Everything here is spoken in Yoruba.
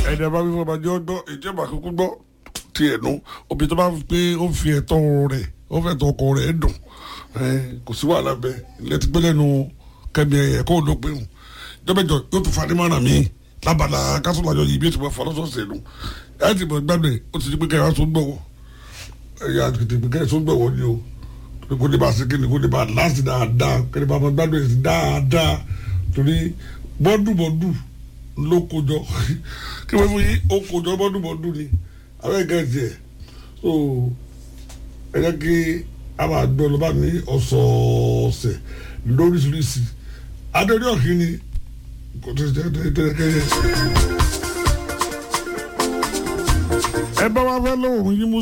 ẹ̀dá bá wíwọ́n bá jẹ́ ọgbọ́n ìjọba kúkú gbọ́ tiẹ̀ nu òbí tó bá pé ó fi ẹ̀tọ́ rẹ̀ ó fẹ́ tọ́ ọkọ rẹ̀ dùn kò sí wàhálà bẹ́ẹ̀ lẹ́tí pé lẹ́nu kẹ́mi ẹ̀yẹ kó ló pé hùn jọ́bẹ̀jọ yóò tún fani mọ́ra mi lábàlá kásùlájọ yìí bí ó ti mọ̀ fọ́ lọ́sọ̀ọ̀sẹ̀ nù ẹ̀ ti mọ̀ gbàgbé ó ti di pé kẹ́yà tó gbọ̀wọ́ ẹ̀yà tètè pé kẹ́yà tó gbọ̀wọ́ ni o kó lè bá a ṣe kí ni kó lè bá a láti dáadáa kó lè bá a gbàgbé dáadáa torí bọ́dùbọ́dù ló kojọ kí wọ́n fún yín ó kojọ bọ́dúbọ́dú ni àwọn ẹ̀ka ẹ̀jẹ̀ so ẹ jẹ́ kí a máa gbọ́ lọ́ba ní ọ̀sọ̀ọ̀sẹ̀ lóríṣiríṣi adéorí ọ̀hìn ni kò tó ṣe tẹ́lẹ̀kẹ́yẹ. ẹ bá wá fẹ́ lóhùn yín mú